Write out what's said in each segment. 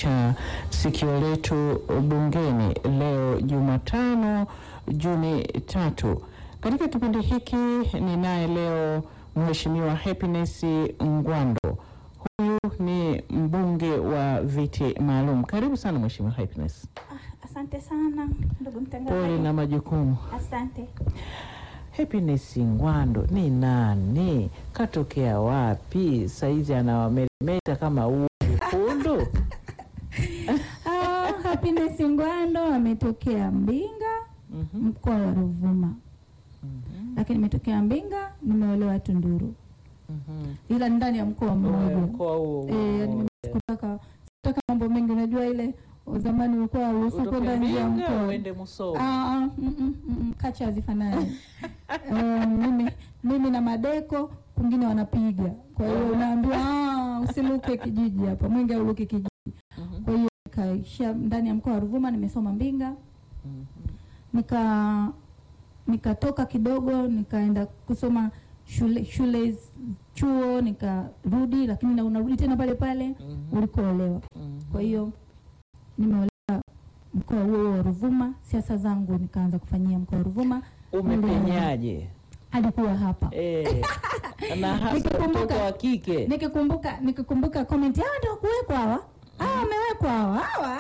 cha sikio letu bungeni leo Jumatano Juni tatu. Katika kipindi hiki ninaye leo Mheshimiwa Happiness Ngwando. Huyu ni mbunge wa viti maalum. Karibu sana Mheshimiwa Happiness. Ah, asante sana ndugu Pole mtangazaji. na majukumu. Asante. Happiness Ngwando ni nani? Katokea wapi? Saizi anawameremeta kama uu kundu. Ah, Happiness Ngwando ametokea Mbinga Mhm, mkoa wa Ruvuma, mhm, lakini imetokea Mbinga, nimeolewa Tunduru, mhm. ila ndani ya mkoa mmoja. Mkoa huo Eh, yani mimi sikutaka sikutaka mambo mengi, unajua ile zamani ulikuwa ruhusu utoke kwenda nje ya Mbinga mkoa. uende Musoma. Ah, ah, mm, mm, mm, kacha hazifanani. Eh, mimi, mimi na madeko kwingine wanapiga, kwa hiyo unaambiwa ah, usiluke kijiji hapa, mwingi auluke kijiji. Mhm, Kwa hiyo nikaisha ndani ya mkoa wa Ruvuma, nimesoma Mbinga, mhm, nika nikatoka kidogo nikaenda kusoma shule shule chuo, nikarudi, lakini na unarudi tena pale pale mhm, ulikoolewa. mhm. Kwa hiyo nimeolewa mkoa huo wa Ruvuma. Siasa zangu nikaanza kufanyia mkoa wa Ruvuma. umepenyaje? Alikuwa hapa Eh, na hasa Nikikumbuka- mtoto wa kike nikikumbuka nikikumbuka comment hawa ndio kuwekwa hawa hawa wamewekwa hawa hawa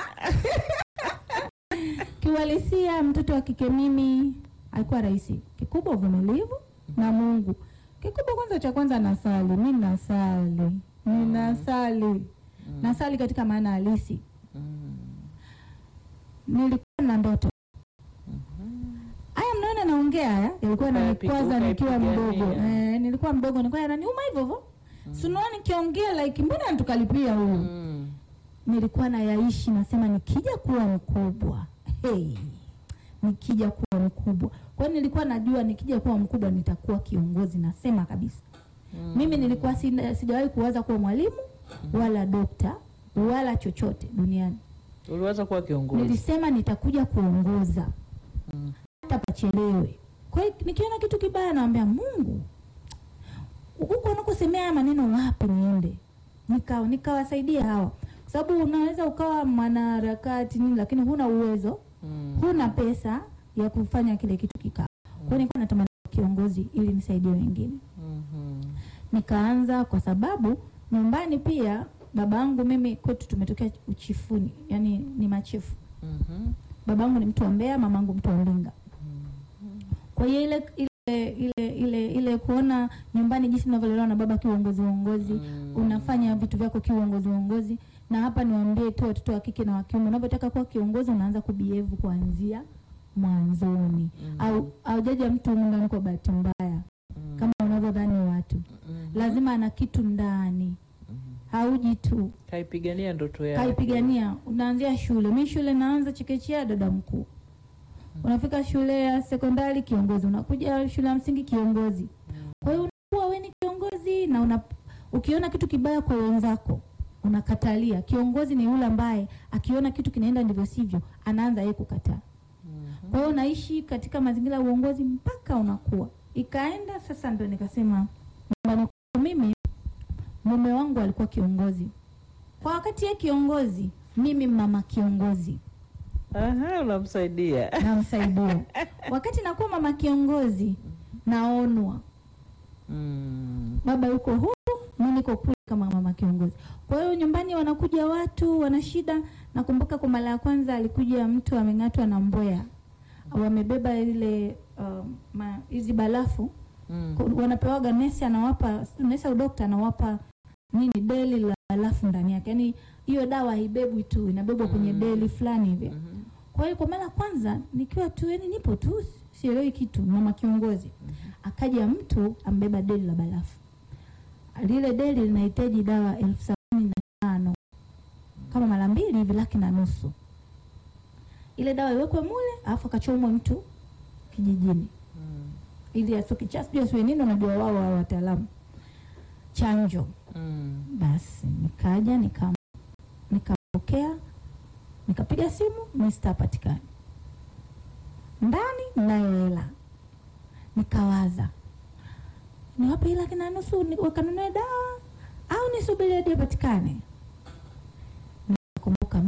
kiuhalisia mtoto wa kike mimi alikuwa rahisi kikubwa uvumilivu na Mungu kikubwa kwanza cha kwanza nasali mi nasali ninasali nasali katika maana halisi Mhm, nilikuwa na ndoto mhm. haya mnaona naongea haya yalikuwa nanikwaza Ukaipiga- nikiwa mdogo ukaipigania. eh, nilikuwa mdogo nilikuwa yananiuma hivyo hivyo si unaona nikiongea like mbona tukalipia huyu Mhm. nilikuwa nayaishi nasema nikija kuwa mkubwa hey, nikija kuwa mkubwa kwa hiyo nilikuwa najua nikija kuwa mkubwa nitakuwa kiongozi nasema kabisa Mhm. mimi nilikuwa sina- sijawahi kuwaza kuwa mwalimu wala dokta wala chochote duniani uliwaza kuwa kiongozi nilisema nitakuja kuongoza Mhm. hata pachelewe kwa hiyo nikiona kitu kibaya naambia mungu huko unakosemea haya maneno wapi niende nikawa nikawasaidia hawa kwa sababu unaweza ukawa mwanaharakati nini lakini huna uwezo Mhm. huna pesa ya kufanya kile kitu kikaa kwa hiyo nilikuwa natamani kuwa kiongozi ili nisaidie wengine Mhm. nikaanza kwa sababu nyumbani pia babangu mimi kwetu tumetokea uchifuni yani ni machifu Mhm. babangu ni mtu wa Mbeya mamangu mtu wa Mbinga Mhm. kwa hiyo ile ile ile ile ile kuona nyumbani jinsi ninavyolelewa na baba kiuongozi uongozi Mhm. unafanya vitu vyako kiuongozi uongozi na hapa niwaambie tu watoto wa kike na wa kiume unapotaka kuwa kiongozi unaanza kubehave kuanzia mwanzoni Mhm. au aujaja mtu humu ndani kwa bahati mbaya Mhm. kama unavyodhani watu Mhm. lazima ana kitu ndani Mhm. hauji tu kaipigania ndoto yake kaipigania unaanzia shule mi shule naanza chekechea dada mkuu unafika shule ya sekondari kiongozi unakuja shule ya msingi kiongozi kwa hiyo unakuwa we ni kiongozi na una, ukiona kitu kibaya kwa wenzako unakatalia kiongozi ni yule ambaye akiona kitu kinaenda ndivyo sivyo anaanza yeye kukataa Mhm. kwa hiyo unaishi katika mazingira ya uongozi mpaka unakuwa ikaenda sasa ndo nikasema nyumbani kwangu mimi mume wangu alikuwa kiongozi kwa wakati ye kiongozi mimi mama kiongozi Aha, unamsaidia namsaidia wakati nakuwa mama kiongozi naonwa Mhm. baba yuko huku mi niko kule kama mama kiongozi kwa hiyo nyumbani wanakuja watu wana shida nakumbuka kwa mara ya kwanza alikuja mtu ameng'atwa na mboya wamebeba ile um, ma- hizi barafu Mhm. Ku- wanapewaga nesi anawapa nesi au dokta anawapa nini deli la barafu ndani yake yaani hiyo dawa haibebwi tu inabebwa kwenye Mm. deli fulani hivi Mhm. kwa hiyo kwa mara ya kwanza nikiwa tu yani nipo tu sielewi kitu mama kiongozi akaja mtu ambeba deli la barafu lile deli linahitaji dawa elfu sabini na tano kama mara mbili hivi laki na nusu ile dawa iwekwe mule alafu akachomwe mtu kijijini Mhm. ili asikicha sijui asiwe nini unajua wao wa wataalamu chanjo Mhm. basi nikaja nika nikapokea nikapiga simu mista hapatikani ndani nayo hela nikawaza niwape hela kina nusu ni- wakanunue dawa au nisubiri hadi apatikane nikakumbuka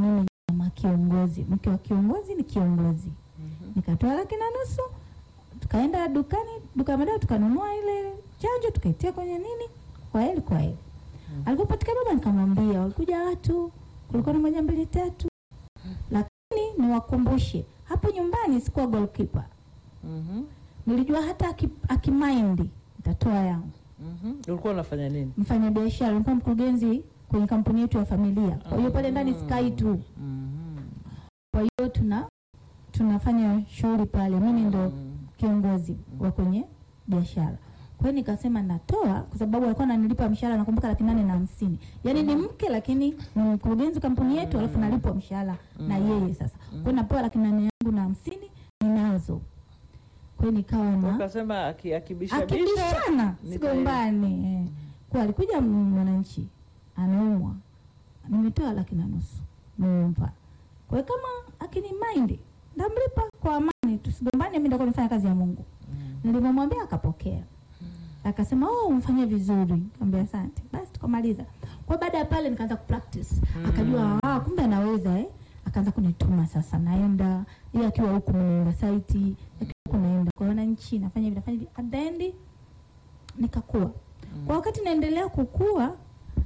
kiongozi, mke wa kiongozi ni kiongozi. Mhm. Nikatoa laki na nusu, tukaenda dukani, duka la madawa, tukanunua ile chanjo, tukaitia kwenye nini, kwa heli kwa heli. Mm. Alipopatika baba, nikamwambia walikuja watu, kulikuwa na moja mbili tatu, lakini niwakumbushe, hapo nyumbani sikuwa goalkeeper. Mhm. Nilijua hata aki- akimaindi nitatoa yangu. Mhm. Ulikuwa unafanya nini? Mfanya biashara, nilikuwa mkurugenzi kwenye kampuni yetu ya familia, kwa hiyo pale ndani sikai tu, Mhm. kwa hiyo tuna tunafanya shughuli pale, mimi ndo Mhm. kiongozi wa kwenye biashara. Kwa hiyo nikasema natoa, kwa sababu alikuwa ananilipa mshahara, nakumbuka laki nane na hamsini. Yaani ni mke lakini ni mkurugenzi kampuni yetu, alafu nalipwa mshahara na yeye. Sasa kwa hiyo napewa laki nane yangu na hamsini ninazo. Kwa hiyo nikawa na Ukasema aki- akibisha bisha. akibishana nita- sigombani. eh. Kwa alikuja mwananchi anaumwa, nimetoa laki na nusu nimempa. Kwa hiyo kama akini mind ndamlipa kwa amani, tusigombane, mimi nitakuwa nifanya kazi ya Mungu. Mhm. Nilivyomwambia akapokea, akasema oh, umefanya vizuri. Nikamwambia asante. Basi tukamaliza. Kwa baada ya pale nikaanza kupractice, akajua ah, kumbe anaweza eh. Akaanza kunituma sasa, naenda yeye akiwa huku, naenda site, akiwa huku naenda kwa wananchi, nafanya hivi nafanya hivi, at the end nikakua. Kwa wakati naendelea kukua,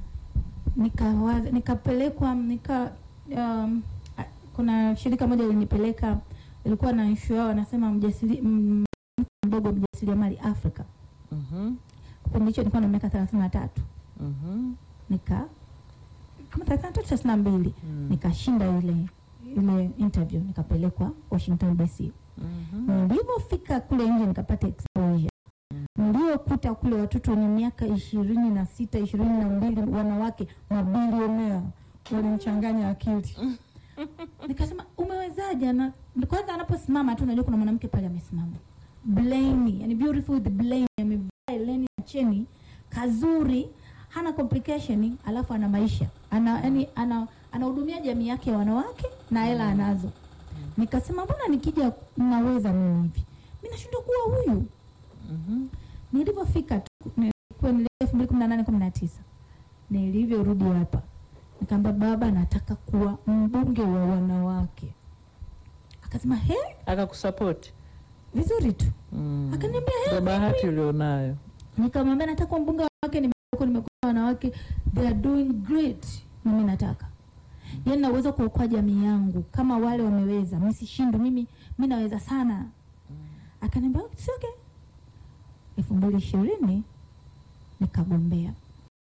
nikawaza nikapelekwa nika um, a- kuna shirika moja lilinipeleka, ilikuwa na issue yao, wanasema mjasiri m- mtu mdogo mjasiriamali Afrika. Mhm. Kipindi hicho nilikuwa na miaka thelathini na tatu Mhm. nika kama thelathini na tatu thelathini na mbili Mhm. nikashinda ile ile interview, nikapelekwa Washington DC. Mhm. Nilivyofika kule nje nikapata exposure. Niliokuta kule watoto wenye miaka ishirini na sita ishirini na mbili wanawake mabilionea walimchanganya akili. Nikasema umewezaje? Na kwanza anaposimama tu unajua kuna mwanamke pale amesimama Blaine, yani beautiful with Blaine, amevaa leni na cheni kazuri, hana complication, alafu ana maisha ana yani ana anahudumia jamii yake ya wanawake na hela anazo. Nikasema mbona nikija naweza mimi hivi, mimi nashindwa kuwa huyu. Mhm. Nilivyofika tu nilikuwa ni elfu mbili kumi na nane kumi na tisa nilivyorudi hapa nikaambia baba, nataka kuwa mbunge wa wanawake. Akasema he, Akakusapoti. vizuri tu. Mm. Akaniambia he, Ndio bahati ulionayo. nikamwambia nataka kuwa mbunge wa wanawake, nimekuwa nimekuwa wanawake they are doing great, na mimi nataka yaani naweza kuokoa jamii yangu kama wale wameweza, mimi sishindwi, mimi mimi naweza sana. Akaniambia it's okay. elfu mbili ishirini nikagombea.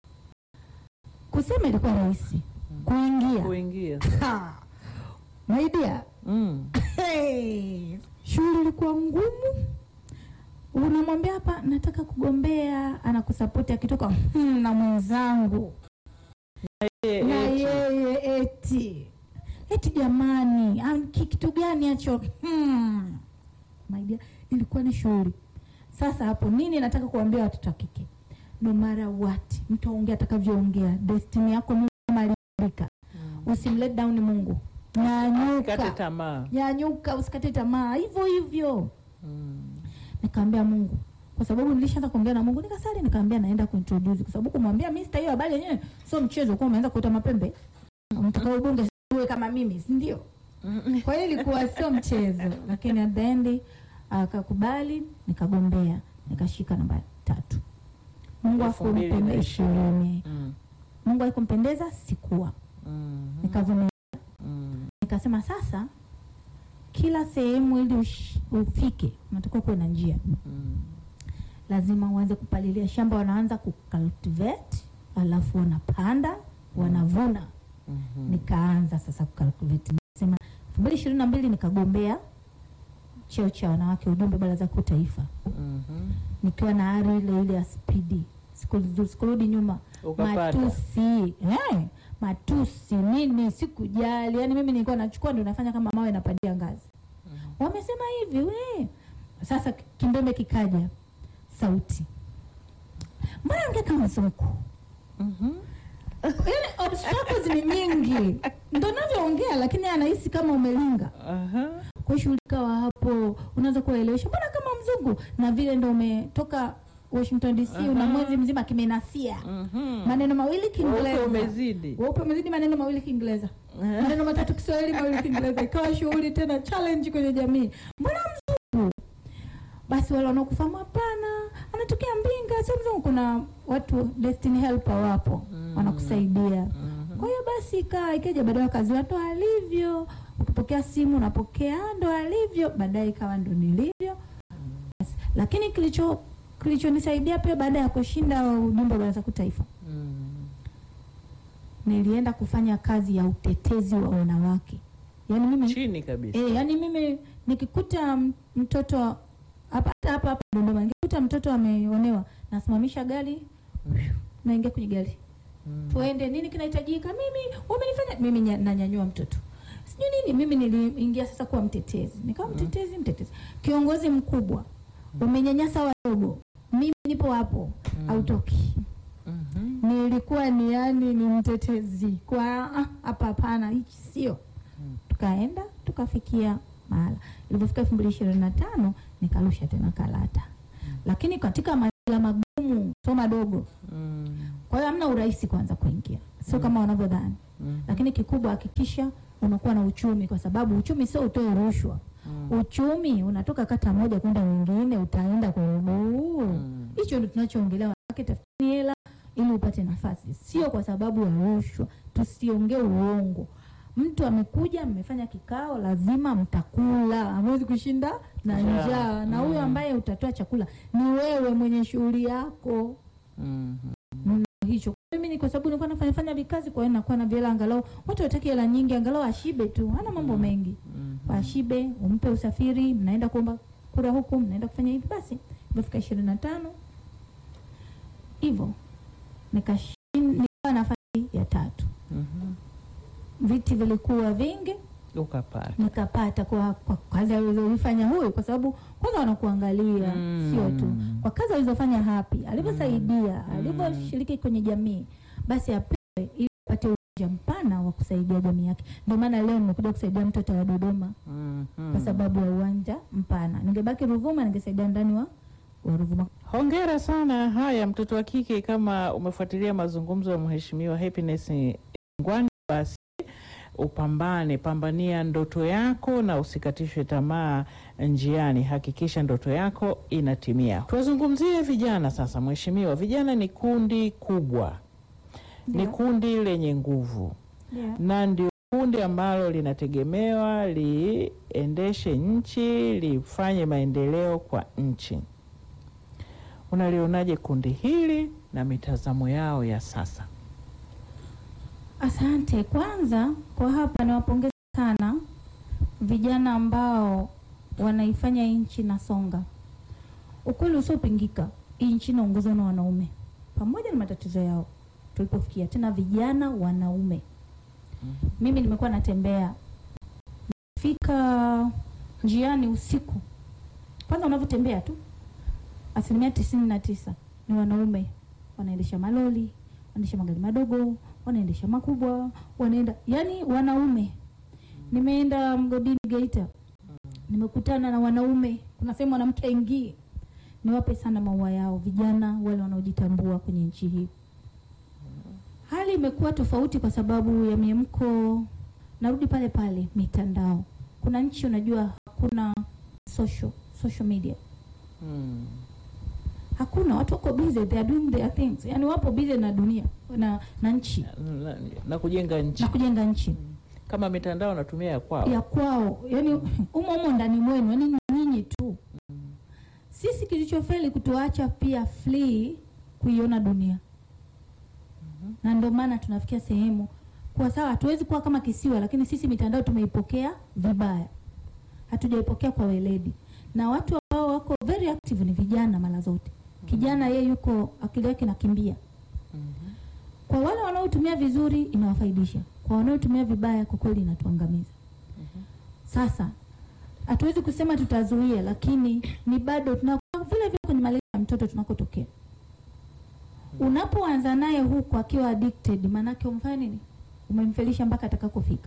Kusema ilikuwa rahisi, kuingia Kuingia. Ha! my dear, Mm. Hey, shughuli ilikuwa ngumu. Unamwambia hapa nataka kugombea, anakusapoti akitoka hmm, na mwenzangu Eh, na eti. yeye eti eti, jamani, ah, ki- kitu gani hacho? Hmm. My dear, ilikuwa ni shughuli. Sasa hapo nini nataka kuambia watoto wa kike, no matter what, mtu aongea atakavyoongea, destiny yako Mungu ameandika. Mm. Usimlet down Mungu, Kate nyanyuka tamaa. nyanyuka usikate tamaa hivyo hivyo. Mm. Nikaambia Mungu, kwa sababu nilishaanza kuongea na Mungu, nikasali, nikaambia naenda kuintroduce, kwa sababu kumwambia mimi hiyo habari yenyewe sio mchezo, kwa umeanza kuota mapembe, mtakao ubunge uwe kama mimi, si ndio? Mm. Kwa hiyo ilikuwa sio mchezo, lakini at the end akakubali, nikagombea, nikashika namba tatu. Mungu Elfu mbili na akumpendeza ishirini, Mm. Mungu alikumpendeza, sikuwa Mm. nikavumilia Mm. nikasema sasa, kila sehemu ili ush- ufike unatakiwa kuwe na njia, Mm. lazima uanze kupalilia shamba. Wanaanza kucultivate, alafu wanapanda, wanavuna. Mhm. Nikaanza sasa kucultivate. Nikasema elfu mbili ishirini na mbili nikagombea cheo cha wanawake ujumbe baraza kuu taifa, Mhm. nikiwa na ari ile ile ya spidi, siku- sikurudi nyuma Ukapata. matusi eh, matusi nini, sikujali. Yani mimi nilikuwa nachukua ndio nafanya kama mawe napandia ngazi. Wamesema hivi we. Sasa kimbembe kikaja, sauti, mbona ongea kama mzungu? Mhm. Yani obstacles ni nyingi, ndo navyoongea, lakini anahisi kama umelinga. Aha. Kwa hiyo shughuli ikawa hapo, unaanza kuwaelewesha, mbona kama mzungu, na vile ndo umetoka Washington DC una Aha. mwezi mzima kimenasia Mhm. maneno mawili Weupe Kiingereza, umezidi. weupe umezidi maneno mawili Kiingereza, maneno matatu Kiswahili, mawili Kiingereza, ikawa shughuli tena challenge kwenye jamii. Mbona mzungu? Basi wale wanaokufahamu, hapana, anatokea Mbinga, sio mzungu. Kuna watu destiny helper wapo Mm. wanakusaidia. Mhm. Kwa hiyo basi ikawa ikaja baadaye kazi ndo alivyo, ukipokea simu unapokea ndo alivyo, baadaye ikawa ndo nilivyo. Basi, lakini kilicho kilichonisaidia pia baada ya kushinda ujumbe wa Baraza Kuu Taifa, Mm. nilienda kufanya kazi ya utetezi wa wanawake. Yaani mimi Chini kabisa. eh, yani mimi nikikuta m- mtoto hapa hata hapa hapa Dodoma, nikikuta mtoto ameonewa, nasimamisha gari, naingia kwenye gari Mm. tuende, nini kinahitajika? Mimi wamenifanya mimi nya- nanyanyua mtoto sijui nini. Mimi niliingia sasa kuwa mtetezi, nikawa mtetezi, mtetezi, kiongozi mkubwa, umenyanyasa wadogo, mimi nipo hapo, hautoki. Mhm. Nilikuwa ni yani ni mtetezi kwa ah, hapa, hapana, hichi sio. Mm. Tukaenda tukafikia mahala, ilipofika elfu mbili ishirini na tano nikarusha tena karata, lakini katika mazingira magumu, so madogo Mm. kwa hiyo hamna urahisi kwanza kuingia, sio Mm. kama wanavyodhani. Mhm. Lakini kikubwa hakikisha unakuwa na uchumi, kwa sababu uchumi sio utoe rushwa. Mm. Uchumi unatoka kata moja kwenda nyingine, utaenda kwa mguu. Mm. Hicho ndio tunachoongelea, wanawake, tafuteni hela ili upate nafasi, sio kwa sababu ya rushwa. Tusiongee uongo. Mtu amekuja, mmefanya kikao, lazima mtakula, hamwezi kushinda na Njaa. njaa. Na huyo Mm. ambaye utatoa chakula ni wewe mwenye shughuli yako Mhm. hicho mimi ni kwa sababu nilikuwa nafanya fanya vikazi, kwa hiyo nakuwa na vile, angalau watu wataki hela nyingi, angalau ashibe tu, hana mambo Mm. mengi, Mhm. ashibe, umpe usafiri, mnaenda kuomba kura huku, mnaenda kufanya hivi. Basi imefika ishirini na tano hivyo nikashin- nikawa nafasi ya tatu, Mhm. viti vilikuwa vingi, Ukapata. nikapata kwa, kwa kazi alizofanya huyu, kwa sababu kwanza wanakuangalia Mm. sio tu kwa kazi alizofanya hapi, alivyosaidia, Mm. alivyoshiriki kwenye jamii, basi apewe ili apate uwanja mpana wa kusaidia jamii yake. Ndio maana leo nimekuja kusaidia mtoto wa Dodoma Mhm. kwa sababu ya uwanja mpana. Ningebaki Ruvuma, ningesaidia ndani wa wa Ruvuma. Hongera sana. Haya, mtoto wa kike, kama umefuatilia mazungumzo ya Mheshimiwa Happiness Ngwani, basi upambane, pambania ndoto yako na usikatishwe tamaa njiani. Hakikisha ndoto yako inatimia. Tuwazungumzie vijana sasa. Mheshimiwa, vijana ni kundi kubwa, ni Ndio. kundi lenye nguvu Ndio. na ndio kundi ambalo linategemewa liendeshe nchi, lifanye maendeleo kwa nchi. Unalionaje kundi hili na mitazamo yao ya sasa? Asante. Kwanza kwa hapa niwapongeze sana vijana ambao wanaifanya nchi na songa. Ukweli usiopingika, hii nchi inaongozwa na wanaume pamoja na matatizo yao tulipofikia, tena vijana wanaume. Mimi nimekuwa natembea, fika njiani usiku, kwanza unavyotembea tu, asilimia tisini na tisa ni wanaume wanaendesha maloli, wanaendesha magari madogo, wanaendesha makubwa, wanaenda yani wanaume. Nimeenda mgodini Geita, nimekutana na wanaume, kuna sehemu mwanamke aingie. Niwape sana maua yao vijana wale wanaojitambua kwenye nchi hii. Hali imekuwa tofauti kwa sababu ya miemko. Narudi pale pale mitandao. Kuna nchi unajua hakuna social social media, Hmm. hakuna watu wako busy, they are doing their things, yani wapo busy na dunia na, na nchi Na, na kujenga nchi na kujenga nchi kama mitandao natumia ya kwao. ya kwao, yani umo umo ndani mwenu, yani nyinyi tu. Sisi kilichofeli kutuacha pia free kuiona dunia, na ndio maana tunafikia sehemu kwa sawa, hatuwezi kuwa kama kisiwa, lakini sisi mitandao tumeipokea vibaya, hatujaipokea kwa weledi, na watu ambao wako very active ni vijana mara zote. Kijana yeye yuko akili yake nakimbia. Mhm. Kwa wale wanaotumia vizuri inawafaidisha, kwa wanaotumia vibaya kwa kweli inatuangamiza. Sasa hatuwezi kusema tutazuia, lakini ni bado tunakuwa vile vile kwenye malezi ya mtoto tunakotokea. Unapoanza naye huku akiwa addicted, maanake umfanya nini? Umemfelisha mpaka atakakofika.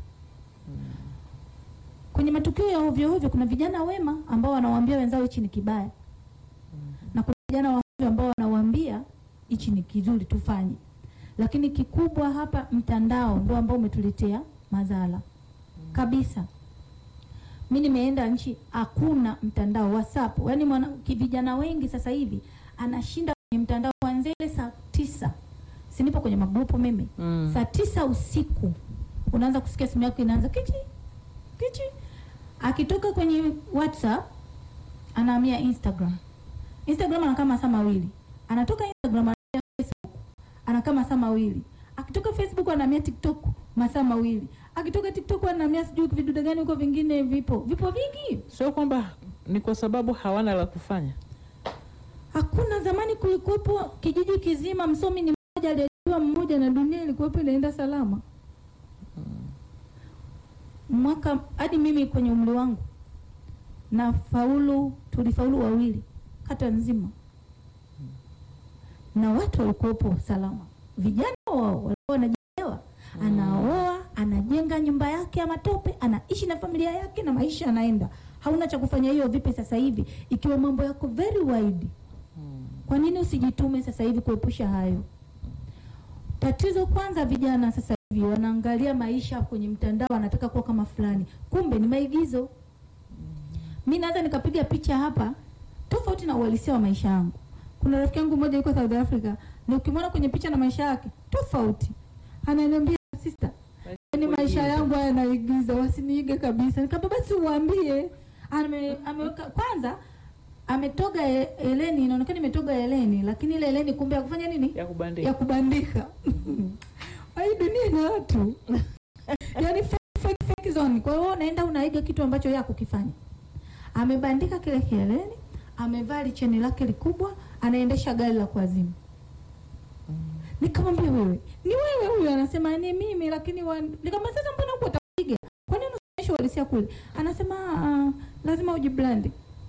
Kwenye matukio ya ovyo ovyo, kuna vijana wema ambao wanawaambia wenzao hichi ni kibaya, na kuna vijana wa ambao wanawaambia hichi ni kizuri tufanye, lakini kikubwa hapa mtandao ndio ambao umetuletea madhara kabisa. Mi nimeenda nchi hakuna mtandao WhatsApp, yaani mwana vijana wengi sasa hivi anashinda kwenye mtandao kuanzia ile saa tisa, si nipo kwenye magrupu mimi Mm. saa tisa usiku unaanza kusikia simu yako inaanza kichi kichi. Akitoka kwenye WhatsApp anahamia Instagram. Instagram anakaa masaa mawili, anatoka Instagram anahamia Facebook, anakaa masaa mawili. Akitoka Facebook anahamia TikTok masaa mawili, akitoka TikTok anahamia sijui vidude gani huko, vingine vipo vipo vingi. Sio kwamba ni kwa sababu hawana la kufanya. Hakuna zamani kulikuwepo kijiji kizima msomi ni mmoja aliyejua mmoja na dunia ilikuwepo inaenda salama. Mwaka hadi mimi kwenye umri wangu na faulu, tulifaulu wawili kata nzima, na watu walikuwepo salama. Vijana wao walikuwa wanajielewa, anaoa anajenga nyumba yake ya matope, anaishi na familia yake na maisha yanaenda. Hauna cha kufanya. Hiyo vipi sasa hivi ikiwa mambo yako very wide? Kwa nini usijitume sasa hivi kuepusha hayo? Tatizo kwanza, vijana sasa hivi wanaangalia maisha kwenye mtandao, wanataka kuwa kama fulani, kumbe ni maigizo. Mi naweza nikapiga picha hapa tofauti na uhalisia wa maisha yangu. Kuna rafiki yangu mmoja yuko South Africa, na ukimwona kwenye picha na maisha yake tofauti, ananiambia sister, ni maisha yangu haya naigiza, wasiniige kabisa. Nikamwambia basi uambie. Ame, ameweka kwanza ametoga e- Eleni, inaonekana imetoga Eleni, lakini ile Eleni kumbe akufanya nini? Ya kubandika. ya kubandika. Hii dunia ina watu yaani fake, fake, fake zone. Kwa hiyo unaenda unaiga kitu ambacho yeye hakukifanya. Amebandika kile kieleni, amevaa licheni lake likubwa, anaendesha gari la kuazimu. Nikamwambia wewe, ni wewe huyo? Anasema ni mimi, lakini wa... nikamwambia sasa, mbona huko utapiga? Kwa nini usionyeshe uhalisia kule? Anasema ah, lazima ujiblandi.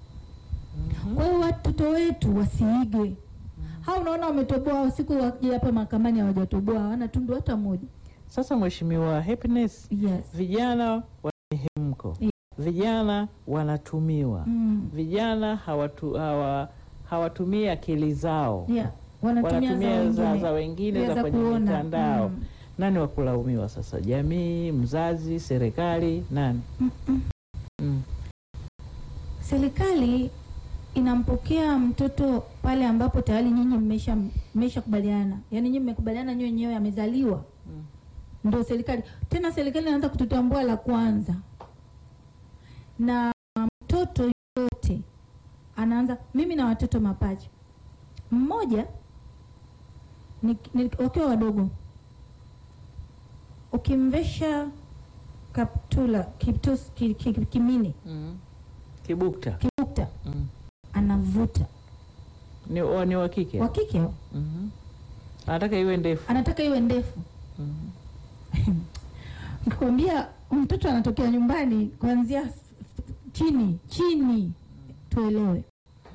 Kwa hiyo watoto wetu wasiige. Hao unaona wametoboa siku wakija hapa mahakamani hawajatoboa, hawana tundu hata moja. Sasa Mheshimiwa Happiness, Yes. vijana wana mihemko, Yeah. vijana wanatumiwa, Mm. vijana hawatu, hawa, hawatumii akili zao, Yeah. Wanatumia wanatumia za, za wengine. wengine Yeah, za za kwenye kuona. mitandao. Mm. Nani wa kulaumiwa sasa? Jamii, mzazi, serikali, nani? Mm-mm. Mm. Serikali inampokea mtoto pale ambapo tayari nyinyi mmesha mmeshakubaliana, yaani nyinyi mmekubaliana nyinyi wenyewe amezaliwa, Mm. ndio serikali tena. Serikali inaanza kututambua la kwanza, na mtoto yote anaanza. Mimi na watoto mapacha, mmoja ni, ni, wakiwa wadogo, ukimvesha kaptula kiptus, ki, ki, kimini Mm. Kibukta. kibukta Mm. anavuta Ni, wa- ni wa kike? wa kike hao. Mhm. Anataka iwe ndefu. anataka iwe ndefu. Mhm. Nikwambia mtoto anatokea nyumbani kuanzia f- f- chini chini, tuelewe.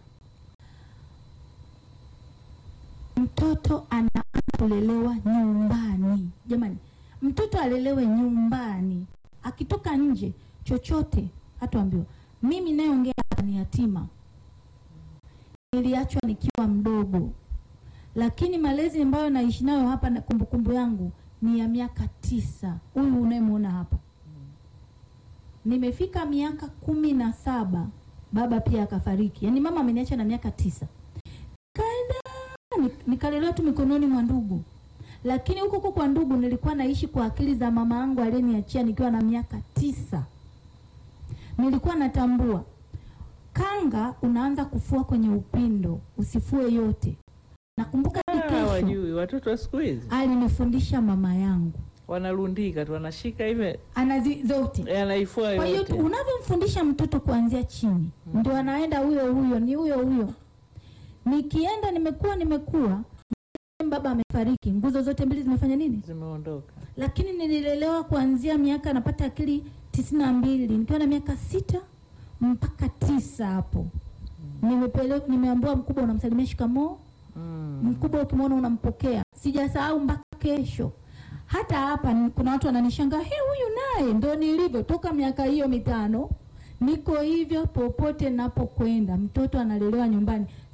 Mtoto anaanza kulelewa nyumbani. Jamani, mtoto alelewe nyumbani, akitoka nje chochote hatuambiwa. Mimi nayeongea hapa ni yatima, niliachwa nikiwa mdogo, lakini malezi ambayo naishi nayo hapa na kumbukumbu yangu ni ya miaka tisa. Huyu unayemwona hapa, nimefika miaka kumi na saba baba pia akafariki, yaani mama ameniacha na miaka tisa. Kaenda ni- nikalelewa tu mikononi mwa ndugu, lakini huko huko kwa ndugu nilikuwa naishi kwa akili za mama yangu aliyeniachia nikiwa na miaka tisa. Nilikuwa natambua kanga unaanza kufua kwenye upindo, usifue yote. Nakumbuka hadi Ah, kesho wajui watoto wa siku hizi alinifundisha mama yangu, wanarundika tu, wanashika hivi, anazi zote anaifua Kwa hiyo yote. unavyomfundisha mtoto kuanzia chini ndio anaenda huyo huyo, ni huyo huyo. Nikienda nimekuwa nimekuwa, baba amefariki, nguzo zote mbili zimefanya nini? Zimeondoka. Lakini nililelewa kuanzia miaka napata akili tisini na mbili nikiwa na miaka sita mpaka tisa hapo. Nimepele, nimeambiwa mkubwa unamsalimia shikamoo, Mm. mkubwa ukimwona unampokea. Sijasahau mpaka kesho. Hata hapa ni- kuna watu wananishangaa, he, huyu naye ndo nilivyo toka miaka hiyo mitano, niko hivyo popote napokwenda. Mtoto analelewa nyumbani.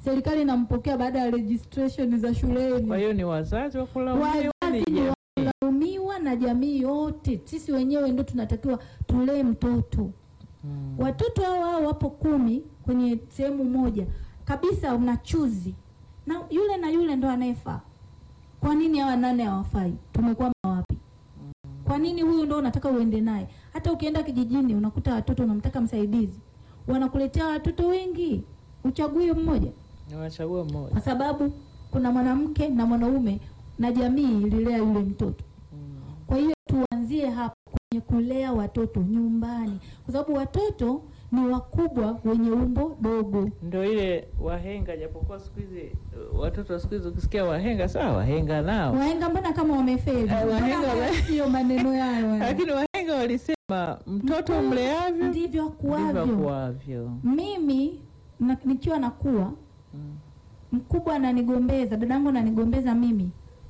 serikali inampokea baada ya registration za shuleni. Kwa hiyo ni wazazi wa kulaumiwa, ni Wazazi ni jamii. walaumiwa na jamii yote. Sisi wenyewe ndio tunatakiwa tulee mtoto. Mm. Watoto hao hao wapo kumi kwenye sehemu moja kabisa, unachuzi na yule na yule ndo anayefaa. Kwa nini hawa nane hawafai? Tumekwama wapi? Kwa nini huyu ndo unataka uende naye? Hata ukienda kijijini unakuta watoto unamtaka msaidizi, wanakuletea watoto wengi, uchague mmoja Niwachagua mmoja. kwa sababu kuna mwanamke na mwanaume na jamii ililea yule mtoto. Mm. Kwa hiyo tuanzie hapo kwenye kulea watoto nyumbani, kwa sababu watoto ni wakubwa wenye umbo dogo. Ndo ile wahenga, japokuwa siku hizi uh, watoto wa siku hizi ukisikia wahenga, sawa, wahenga nao, Wahenga mbona kama wamefeli? Eh, wahenga Mbona wame- sio maneno yao haya? lakini wahenga walisema mtoto mleavyo ndivyo ndivyo akuavyo. akuavyo. Mimi na, nikiwa nakuwa Mm. mkubwa ananigombeza, dadangu ananigombeza mimi,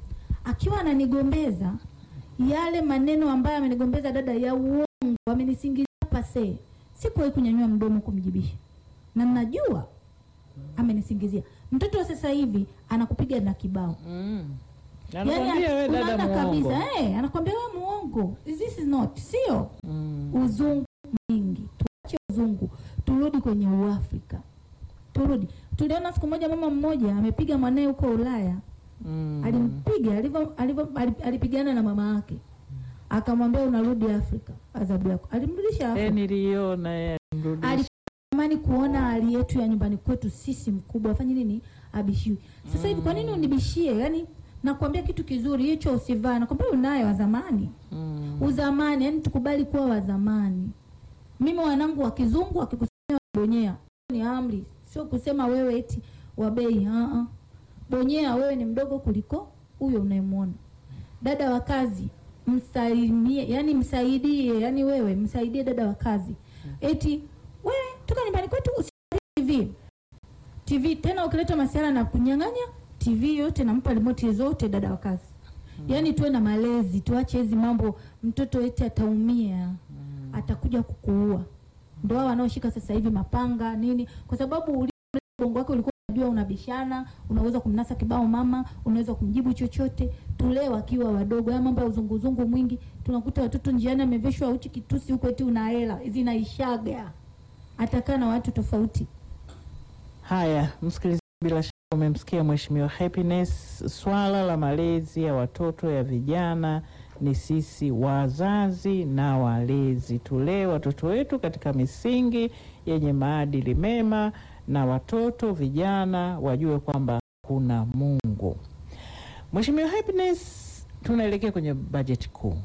akiwa ananigombeza yale maneno ambayo amenigombeza dada ya uongo, amenisingizia pase, sikuwahi kunyanyua mdomo kumjibisha, na najua amenisingizia. Mtoto wa sasa hivi anakupiga na kibao, Mm. Yaani Anakwambia we dada unaona muongo. kabisa eh, anakwambia we muongo, this is not sio Mm. uzungu mwingi. Tuache uzungu, turudi kwenye Uafrika, turudi. Tuliona siku moja mama mmoja amepiga mwanae huko Ulaya Mm. alimpiga alivyo alivyo ali- alipigana na mama yake, akamwambia unarudi Afrika, adhabu yako. Alimrudisha Eh, Afrika. niliona yeye alimrudisha. Alitamani kuona hali yetu ya nyumbani kwetu sisi mkubwa afanye nini, abishiwe. Sasa hivi kwa nini unibishie? Yani nakwambia kitu kizuri hicho usivaa, nakwambia unaye wa zamani Mm. uzamani, yani tukubali kuwa wa zamani. Mimi wanangu wa kizungu wakikusemea bonyea, ni amri, sio kusema wewe eti wa bei. ah, ah. Bonyea, wewe ni mdogo kuliko huyo unayemwona. Dada wa kazi msalimie, yani msaidie, yani wewe msaidie dada wa kazi. Eti wewe toka nyumbani kwetu usiangalie TV TV tena, ukileta masuala na kunyang'anya TV yote, nampa remote zote dada wa kazi. Yaani tuwe na malezi, tuache hizi mambo. Mtoto eti ataumia, atakuja kukuua. Ndio hao wanaoshika sasa hivi mapanga nini, kwa sababu uli- ubongo wake ulikuwa unajua unabishana, unaweza kumnasa kibao mama, unaweza kumjibu chochote. Tulee wakiwa wadogo. Haya mambo ya uzunguzungu mwingi, tunakuta watoto njiani ameveshwa uchi kitusi huko, eti una hela, zinaishaga. Atakaa na watu tofauti. Haya, msikilizaji, bila shaka umemsikia Mheshimiwa Happiness. Swala la malezi ya watoto ya vijana ni sisi wazazi na walezi, tulee watoto wetu katika misingi yenye maadili mema, na watoto vijana wajue kwamba kuna Mungu. Mheshimiwa Happiness, tunaelekea kwenye bajeti kuu,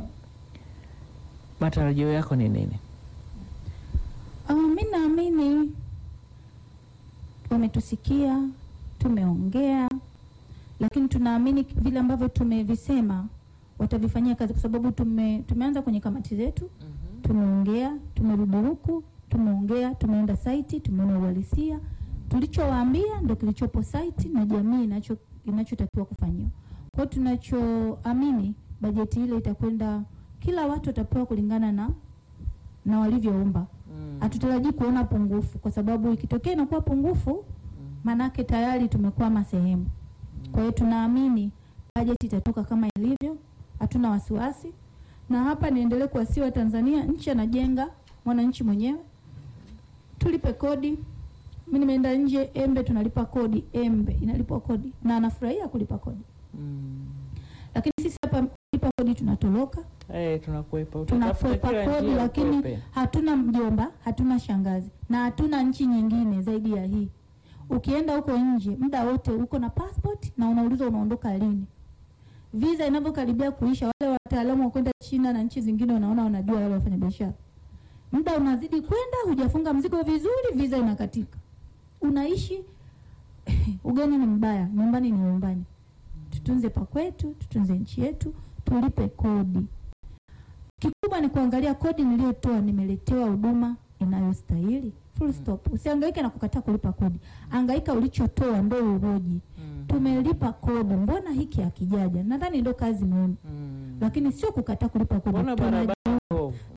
matarajio yako ni nini? Ah, mi naamini wametusikia, tumeongea, lakini tunaamini vile ambavyo tumevisema watavifanyia kazi, kwa sababu tume, tumeanza kwenye kamati zetu, tumeongea, tumerudi huku, tumeongea, tumeenda saiti, tumeona uhalisia, tulichowaambia ndio kilichopo saiti na jamii inacho inachotakiwa kufanyiwa. Kwa hiyo tunachoamini bajeti ile itakwenda, kila watu watapewa kulingana na na walivyoomba hatutarajii kuona pungufu, kwa sababu ikitokea inakuwa pungufu, manake tayari tumekwama sehemu. Kwa hiyo tunaamini bajeti itatoka kama ilivyo, hatuna wasiwasi. Na hapa niendelee kuwasiwa Tanzania, nchi anajenga mwananchi mwenyewe, tulipe kodi. Mimi nimeenda nje, Embe tunalipa kodi, Embe inalipa kodi na anafurahia kulipa kodi, Mm. lakini sisi hapa kulipa kodi tunatoroka Eh, tunakwepa Utatafuta tunakwepa kila kodi, njia lakini ukwepe. hatuna mjomba, hatuna shangazi na hatuna nchi nyingine zaidi ya hii. Ukienda huko nje, muda wote uko na passport na unaulizwa unaondoka lini. Visa inavyokaribia kuisha, wale wataalamu wa kwenda China na nchi zingine wanaona wanajua wale wafanya biashara, muda unazidi kwenda, hujafunga mzigo vizuri, visa inakatika, unaishi ugeni ni mbaya, nyumbani ni nyumbani. Tutunze pa kwetu, tutunze nchi yetu, tulipe kodi. Kikubwa ni kuangalia kodi niliyotoa nimeletewa huduma inayostahili. Full stop. Usihangaike na kukataa kulipa kodi, angaika ulichotoa ndo uhoji. Mm. Tumelipa kodi, mbona hiki hakijaja? Nadhani ndo kazi muhimu, Mm. lakini sio kukataa kulipa kodi. Mbona Tuna- barabara mbovu? Eh, Mbona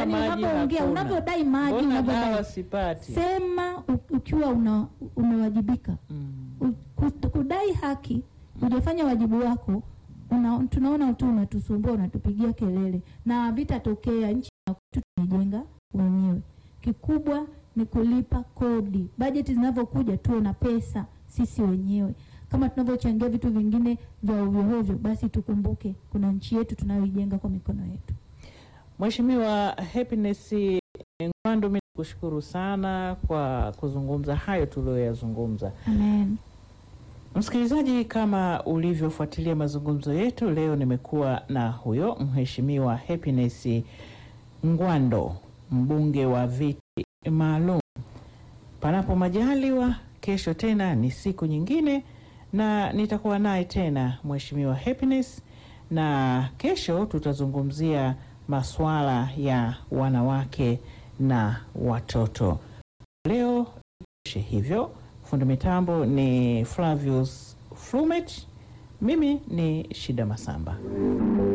yani maji unavyoongea hakuna? unavyodai maji Mbona dawa unavyodai sipati? sema u- ukiwa una, umewajibika Mm. U- ku- kudai haki hujafanya wajibu wako una, tunaona tu unatusumbua unatupigia kelele na vitatokea nchi ya kwetu tunaijenga wenyewe kikubwa ni kulipa kodi bajeti zinavyokuja tuwe na pesa sisi wenyewe kama tunavyochangia vitu vingine vya ovyoovyo basi tukumbuke kuna nchi yetu tunayoijenga kwa mikono yetu Mheshimiwa Happiness Ngwando, mimi kushukuru sana kwa kuzungumza hayo tuliyoyazungumza. amen Msikilizaji, kama ulivyofuatilia mazungumzo yetu leo, nimekuwa na huyo Mheshimiwa Happiness Ngwando, mbunge wa viti maalum. Panapo majaliwa, kesho tena ni siku nyingine, na nitakuwa naye tena Mheshimiwa Happiness, na kesho tutazungumzia masuala ya wanawake na watoto. Leo ishe hivyo. Fundi mitambo ni Flavius Flumet, mimi ni Shida Masamba.